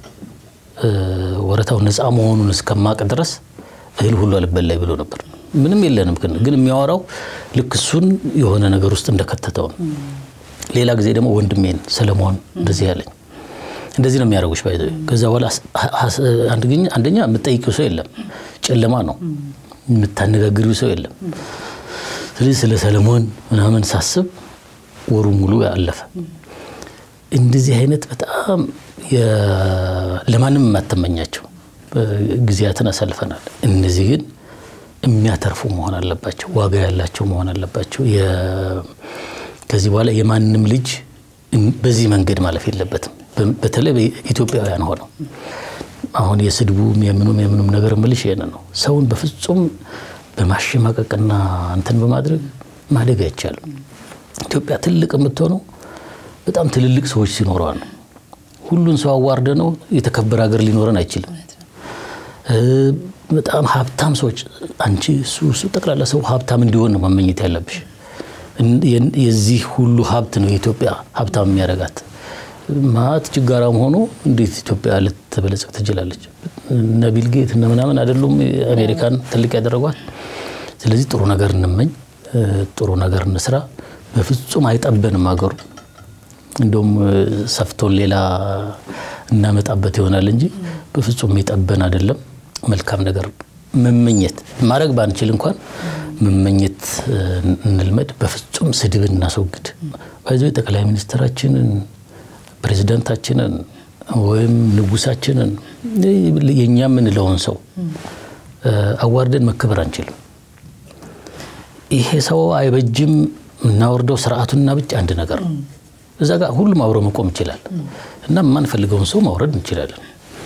ወረታው ነፃ መሆኑን እስከማቅ ድረስ እህል ሁሉ አልበላይ ብሎ ነበር። ምንም የለንም ግን ግን የሚያወራው ልክ እሱን የሆነ ነገር ውስጥ እንደከተተው ነው። ሌላ ጊዜ ደግሞ ወንድሜን ሰለሞን እንደዚህ ያለኝ እንደዚህ ነው የሚያደርጉሽ። ባይ ከዛ በኋላ አንደኛ የምጠይቂው ሰው የለም፣ ጨለማ ነው። የምታነጋግሪው ሰው የለም። ስለዚህ ስለ ሰለሞን ምናምን ሳስብ ወሩ ሙሉ አለፈ። እንደዚህ አይነት በጣም ለማንም የማትመኛቸው ጊዜያትን አሳልፈናል። እነዚህ ግን የሚያተርፉ መሆን አለባቸው፣ ዋጋ ያላቸው መሆን አለባቸው። ከዚህ በኋላ የማንም ልጅ በዚህ መንገድ ማለፍ የለበትም። በተለይ ኢትዮጵያውያን ሆነው አሁን የስድቡም የምኑም የምኑም ነገር ምልሽ ይሄን ነው። ሰውን በፍጹም በማሸማቀቅና እንትን በማድረግ ማደግ አይቻልም። ኢትዮጵያ ትልቅ የምትሆነው በጣም ትልልቅ ሰዎች ሲኖረዋል ነው። ሁሉን ሰው አዋርደ ነው የተከበረ ሀገር ሊኖረን አይችልም። በጣም ሀብታም ሰዎች አንቺ እሱ ጠቅላላ ሰው ሀብታም እንዲሆን ነው መመኘት ያለብሽ። የዚህ ሁሉ ሀብት ነው የኢትዮጵያ ሀብታም የሚያደርጋት። ማት ችጋራም ሆኖ እንዴት ኢትዮጵያ ልትበለጽግ ትችላለች? እነ ቢል ጌት እነ ምናምን አይደሉም አሜሪካን ትልቅ ያደረጓት። ስለዚህ ጥሩ ነገር እንመኝ፣ ጥሩ ነገር እንስራ። በፍጹም አይጠበንም ሀገሩ እንደውም ሰፍቶን ሌላ እናመጣበት ይሆናል እንጂ በፍጹም የሚጠበን አይደለም። መልካም ነገር መመኘት ማድረግ ባንችል እንኳን መመኘት እንልመድ። በፍጹም ስድብን እናስወግድ። ባይዞ ጠቅላይ ሚኒስትራችንን ፕሬዚደንታችንን ወይም ንጉሳችንን የእኛ የምንለውን ሰው አዋርደን መከበር አንችልም። ይሄ ሰው አይበጅም እናወርደው ስርዓቱና ብቻ አንድ ነገር ነው። እዛ ጋር ሁሉም አብሮ መቆም ይችላል እና የማንፈልገውን ሰው ማውረድ እንችላለን።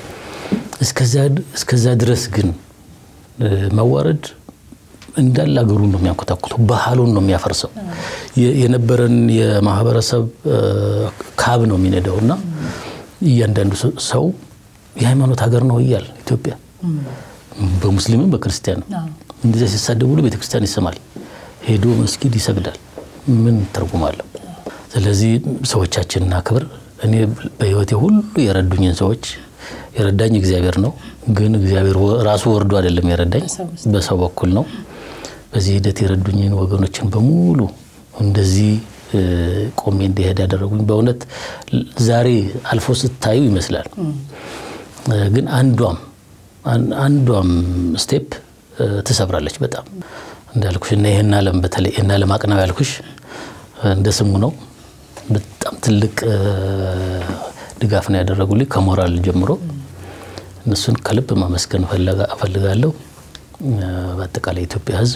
እስከዛ ድረስ ግን ማዋረድ እንዳለ ሀገሩን ነው የሚያንኮታኩተው፣ ባህሉን ነው የሚያፈርሰው፣ የነበረን የማህበረሰብ ካብ ነው የሚነዳው እና እያንዳንዱ ሰው የሃይማኖት ሀገር ነው እያል ኢትዮጵያ በሙስሊምም በክርስቲያንም እንደዚያ ሲሳደቡ ሁሉ ቤተክርስቲያን ይሰማል፣ ሄዶ መስጊድ ይሰግዳል። ምን ትርጉም አለው? ስለዚህ ሰዎቻችንን አክብር። እኔ በህይወቴ ሁሉ የረዱኝን ሰዎች የረዳኝ እግዚአብሔር ነው። ግን እግዚአብሔር ራሱ ወርዶ አይደለም የረዳኝ፣ በሰው በኩል ነው። በዚህ ሂደት የረዱኝን ወገኖችን በሙሉ እንደዚህ ቆሜ እንዲሄድ ያደረጉኝ በእውነት ዛሬ አልፎ ስታዩ ይመስላል። ግን አንዷም አንዷም ስቴፕ ትሰብራለች በጣም እንዳልኩሽ እና ይህን ዓለም በተለይ ይህን ዓለም አቅናው ያልኩሽ እንደ ስሙ ነው። በጣም ትልቅ ድጋፍ ነው ያደረጉልኝ ከሞራል ጀምሮ። እነሱን ከልብ ማመስገን እፈልጋለሁ። በአጠቃላይ የኢትዮጵያ ሕዝብ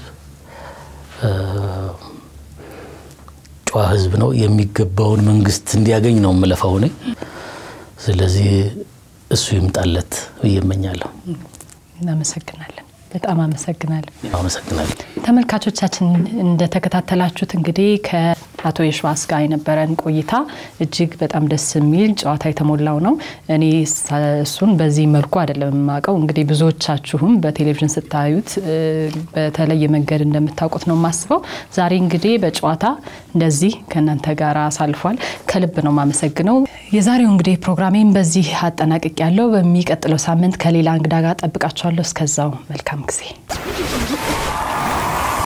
ጨዋ ሕዝብ ነው። የሚገባውን መንግስት እንዲያገኝ ነው የምለፋው እኔ። ስለዚህ እሱ ይምጣለት ብዬ እመኛለሁ። እናመሰግናለን። በጣም አመሰግናለሁ። አመሰግናለሁ። ተመልካቾቻችን እንደተከታተላችሁት እንግዲህ ከአቶ የሸዋስ ጋር የነበረን ቆይታ እጅግ በጣም ደስ የሚል ጨዋታ የተሞላው ነው። እኔ እሱን በዚህ መልኩ አይደለም የማውቀው። እንግዲህ ብዙዎቻችሁም በቴሌቪዥን ስታዩት በተለየ መንገድ እንደምታውቁት ነው የማስበው። ዛሬ እንግዲህ በጨዋታ እንደዚህ ከእናንተ ጋር አሳልፏል። ከልብ ነው የማመሰግነው። የዛሬው እንግዲህ ፕሮግራሜን በዚህ አጠናቅቅ ያለው በሚቀጥለው ሳምንት ከሌላ እንግዳ ጋር ጠብቃችኋለሁ። እስከዛው መልካም ጊዜ